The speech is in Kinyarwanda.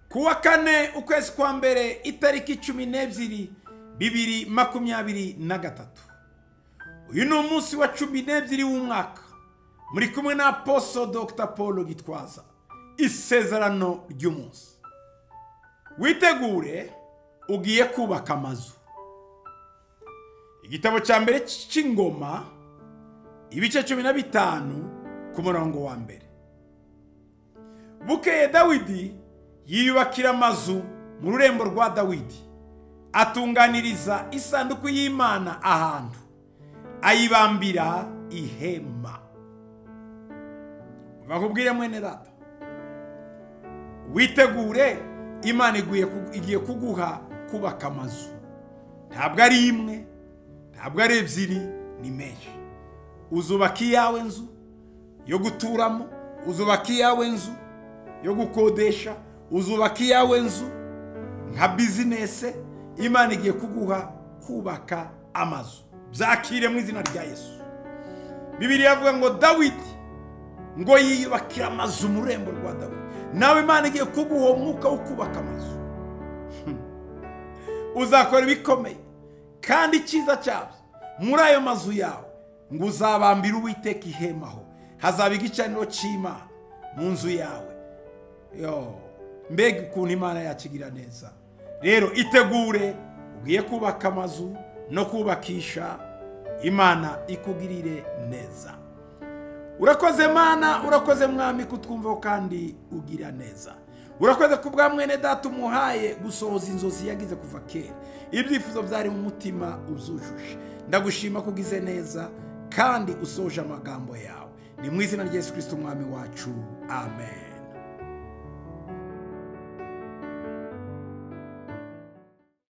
kuwa kane ukwezi kwa mbere itariki cumi n'ebyiri bibiri makumyabiri na gatatu uyu ni umunsi wa cumi n'ebyiri w'umwaka muri kumwe na poso dr paul gitwaza isezerano ry'umunsi witegure ugiye kubaka amazu igitabo cya mbere cy'ingoma ibice cumi na bitanu ku murongo wa mbere bukeye dawidi yiyubakira amazu mu rurembo rwa dawidi atunganiriza isanduku y'imana ahantu ayibambira ihema bakubwire mwene data witegure imana igiye kuguha kubaka amazu ntabwo ari imwe ntabwo ari ebyiri ni menshi uzubaka iyawe nzu yo guturamo uzubaka iyawe nzu yo gukodesha uzubaka iyawe nzu nka bizinesi imana igiye kuguha kubaka amazu byakire mu izina rya yesu bibiri yavuga ngo dawidi ngo yiyubakire amazu mu rurembo rwa dawidi nawe imana igiye kuguha uwo mwuka wo kubaka amazu uzakora ibikomeye kandi icyiza cyabyo muri ayo mazu yawe ngo uzabambire uwiteka ihemaho hazaba igicaniro cy'imana mu nzu yawe mbega ukuntu imana yakigira neza rero itegure ugiye kubaka amazu no kubakisha imana ikugirire neza urakoze mana urakoze mwami kutwumvaho kandi ugira neza urakoze ku bwa mwene data umuhaye gusohoza inzozi yagize kuva kera ibyifuzo byari mu mutima ubyujuje ndagushima ko ugize neza kandi usoje amagambo yawe ni mu izina rya yesu kirisiti umwami wacu amen